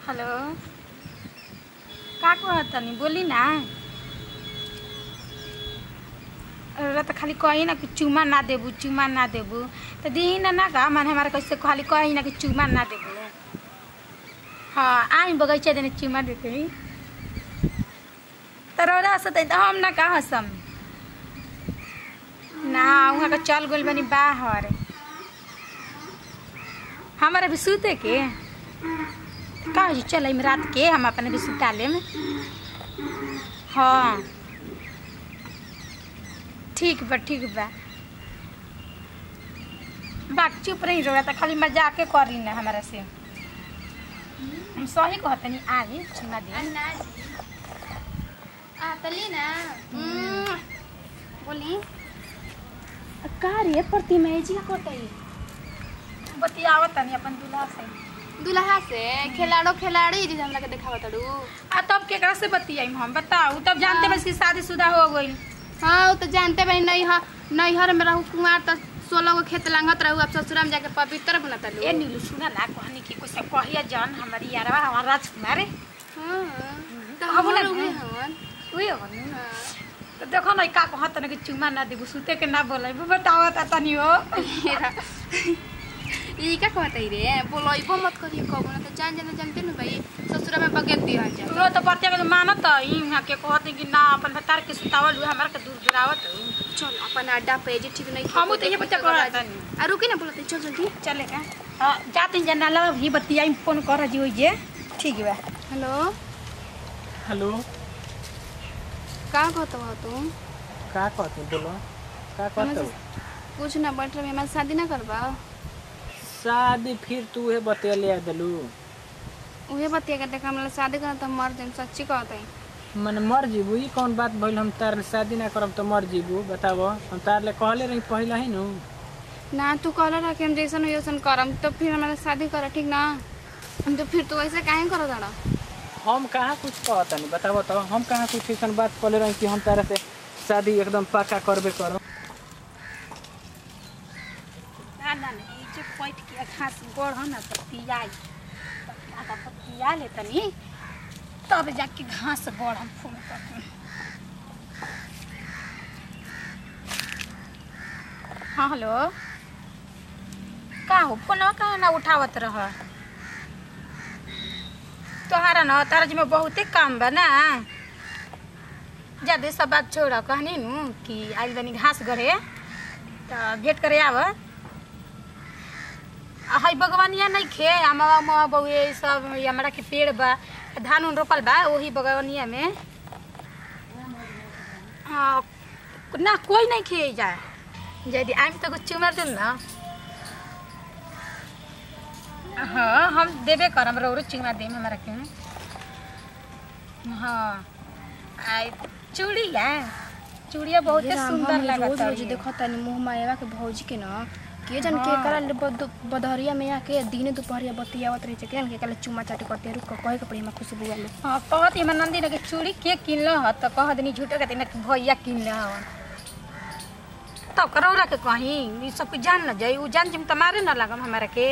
Hello का कहत तनी बोली ना रउरा त खाली कही ना कि चुमा ना देबू चुमा ना देबू त दिही ना ना का माने हमारा कैसे खाली कही ना कि चुमा ना देबू हाँ आई बगैचा देने चुमा देते ही त रउरा हंसत त हम ना का हंसम ना वहाँ का चल गइल बनी बाहर हमारे भी सूते के का हो चल में रात के हम अपने भी सुता लेम हाँ ठीक बा ठीक बा बात चुप नहीं रहा था खाली मजाके करी ना हमारा से हम सही कहतनी आई चुना दे अन्ना आ तली ना बोली का रे प्रतिमा जी कोतई बतियावत तनी अपन दूल्हा से दुल्हा से खिलाड़ो खिलाड़ी जी हमरा के देखावत तड़ू आ तब केकरा से बतियाई हम बताऊ तब जानते बस कि शादीशुदा हो गई हाँ वो तो जानते भाई नैहर नैहर में रहू कुमार तो सोलह गो खेत लांगत रहू अब ससुरा में जाके पवित्र बनत ए तड़ू नीलू सुना ना कहनी कि कुछ कहिया जान हमारी यारवा हमार राजकुमार हाँ तो अब ना हमर उहे ना। हवन उहे हो नु हाँ। तो देखो ना का कहत ना कि चुमा ना देबू सुते के ना बोलै बतावत तनी हो ई का कहत है रे बोलइबो मत करियो कबो ना तो जान जान जानते न भाई ससुरा में बगेत दिहन जा तू तो बतिया के मानत ई यहाँ के कहत कि ना अपन भतार के सुतावल हुए हमार के दूर दुरावत चल अपन अड्डा पे जे ठीक नहीं हमू तो ये बच्चा कहत तनी आ रुकी ना बोलते चल जल्दी चले का हां जाते जना ला ही बतियाई फोन कर जी होई जे ठीक बा हेलो हेलो का कहत हो तुम का कहते बोलो का कहते हो? कुछ ना बैठ रहे हमारे शादी ना करबा शादी फिर तू उहे बतेले आ देलू उहे बतिया के देखा हमरा शादी करना तो मर जाम सच्ची कहत है मन मर जीबू ई कौन बात भइल हम तार शादी ना करब तो मर जीबू बताबो हम तार ले कहले रही पहिला ही नु ना तू कहला रहा कि हम जैसन हो वैसन करम तो फिर हमारा शादी कर ठीक ना हम तो फिर तू ऐसे काहे करो दाड़ा हम कहाँ कुछ कहतनी बताबो तो हम कहाँ कुछ ऐसन बात कहले रही कि हम तारा से शादी एकदम पक्का करबे करब ना ना ना, ई जे पैठ के घास गोड़ ना तो पियाई आधा पिया ले तनी तब जाके घास गोड़ हम फूल कर हाँ हेलो का हो फोनवा कहाँ ना उठावत रह तोहारा न तारा जी में बहुते काम बा ना ज्यादा सब बात छोड़ कहनी नु कि आइल बनी घास गढ़े तो भेंट करे आव आ हई बगवानिया नहीं खे अमवा उमवा बहुए सब ई हमरा के पेड़ बा धान उन रोपल बा वही बगवानिया में हाँ ना कोई नहीं खे जा यदि आइम तो कुछ चुमर दिल ना हाँ हम देबे करम रौरो चुमा देम हमरा के हाँ आई चूड़िया चूड़िया बहुते सुंदर लागत रोज देखो तनी मुंह मायवा के भौजी के ना के जन के करा ले बद- बदहरिया में आके दिने दोपहरिया बतियावत रहे छै केन के कल चुमा चाटी करते रुक कहे के पड़ी हम खुशबू वाले हाँ कहत हमर नंदी ने के चूड़ी के किनल ह त कह दनी झूठो कहते कि भैया किनले हवन तब करौरा के कहीं ई सब कुछ जान न जाई उ जान जिम तमारे न लगम हमारा के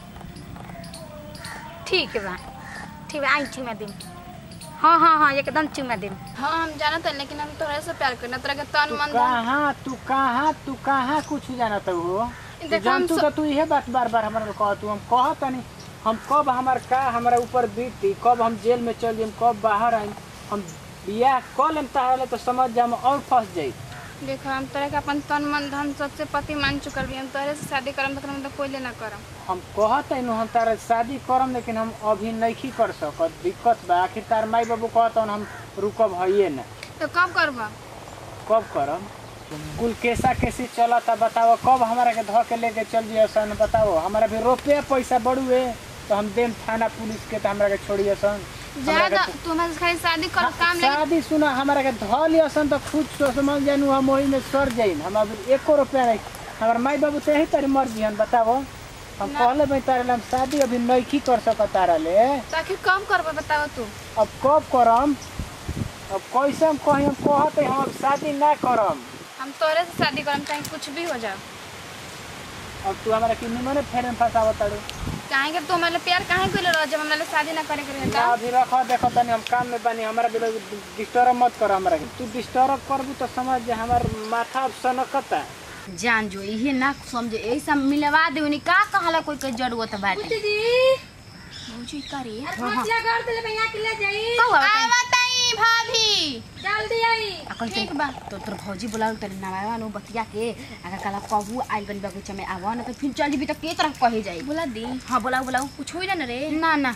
ठीक बा ठीक बा आई चुमा देम हाँ हाँ हाँ एकदम चुमा देम हाँ हम जानत है लेकिन हम तोहरा से प्यार करना तोरा के तन तू मन धन कहाँ तू कहाँ तू कहाँ कुछ जानत हो देखो, जान हम तू स- तो तू इहे बात बार बार हमरा के कहत हम कहतनी हम कब हमार का हमरा ऊपर बीती कब हम जेल में चल जाइम कब बाहर आइम हम बियाह कऽ लेम ताहले तो समझ जा हम और फंस जाई देखो हम तोरा के अपन तन मन धन सबसे पति मान चुकल भी हम तोहरे से शादी करम तो मतलब कोई ले ना करम हम कहत हई हम तारा शादी करम लेकिन हम अभी नहीं कर सकत दिक्कत बा आखिर तार माई बाबू कहत हम रुकब हइये ना तो कब करबा कब करम कुल कैसा कैसी चलता बताओ कब हमारा के धो के लेके चल जियो सन बताओ हमारा भी रुपये पैसा बढ़ुए तो हम देम थाना पुलिस के तो हमरा के छोड़िए सन हमरा ज्यादा के- तू हमारे से खाली शादी कर काम ले शादी सुना हमारा के धो लियो सन तो खुद सोच समझ जानू हम वही में सर जाइन हम अभी एको रुपया नहीं हमार माई बाबू तो यही तारी मर्जी हन बताओ हम ना। कहले भाई तारे ले हम शादी अभी नहीं कर सकत तारा ले तो आखिर कब करबा बताओ तू अब कब करम अब कैसे हम कहीं हम कहत हई, हम अब शादी ना करम हम तोरे से शादी करम चाहे कुछ भी हो जाए अब तू हमारा कि निमने फेर में फंसावत तारू काहे के तू हमारे प्यार काहे कइले रह जब हमरा शादी ना करे के रहे ना त अभी रखो देखो तनी हम काम में बानी हमारा भी डिस्टर्ब मत करो हमरा के तू डिस्टर्ब करबू तो समझ जे हमार माथा अब सनकता जान जो इहे ना समझे यही सब मिलवा दे उनी का कहला कोई के जरूरत बाटे भौजी का रे मछलिया घर दे भैया के ले जाई का हुआ बताई? बताई भाभी जल्दी आई अकल ठीक बा तो तोर भौजी बुलाऊ तनी नवावा नु बतिया के अगर कला कहू आइल बन बगीचा में आवा ना तो फिर चल जीबी तो के तरह कहे जाई बुला दी हां बुलाऊ बुलाऊ कुछ होइला ना रे ना ना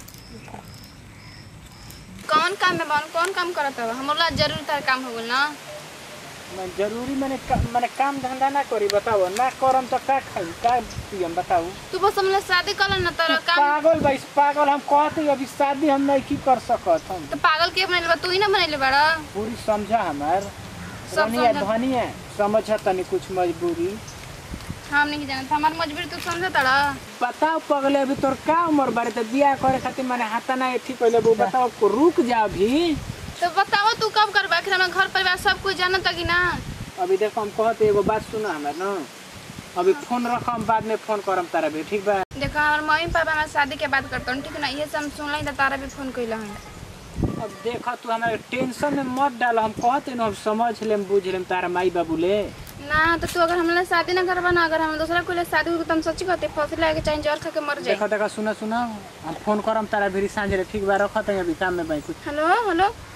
कौन काम में बन कौन काम करत हव हमरा जरूर तार काम हो गेल ना मैं जरूरी मैंने का, मैंने काम धंधा ना करी बताओ ना करम तो का खाई का पियम बताओ तू बस हमने शादी कर ना तर काम पागल भाई पागल हम कहते अभी शादी हम नहीं की कर सकत हम तो पागल के बनैले बा तू ही ना बनैले बाड़ा पूरी समझा हमार सब रनिया समझ- धनी है समझ तनी कुछ मजबूरी हम नहीं जानत हमार मजबूरी तू समझ तड़ा बताओ पगले अभी तोर का उम्र बारे तो बियाह करे खातिर मैंने हाथा ना एथी पहले वो बताओ को रुक जा अभी तो बताओ तू कब करबा आखिर हमरा घर परिवार सब कुछ जानत कि ना अभी देखो हम कहते एगो बात सुनो हमार ना अभी फोन रखो हम बाद में फोन करम तारा भी ठीक बा देखो हमार मम्मी पापा हमारे शादी के बात करतन ठीक ना ये सब हम सुनलाई त तारा भी फोन कइला हन अब देखो तू हमारे टेंशन में मत डाल हम कहते ना हम समझ लेम बुझ लेम तारा माई बाबू ले ना तो तू अगर हमरा शादी ना करबा ना अगर हम दूसरा कोई शादी हो तुम सच्ची कहते फांसी लगा के चाहे जहर खा के मर जाए देखो देखो सुना सुना हम फोन करम तारा भी सांझ रे ठीक बा रखो तो अभी काम में भाई कुछ हेलो हेलो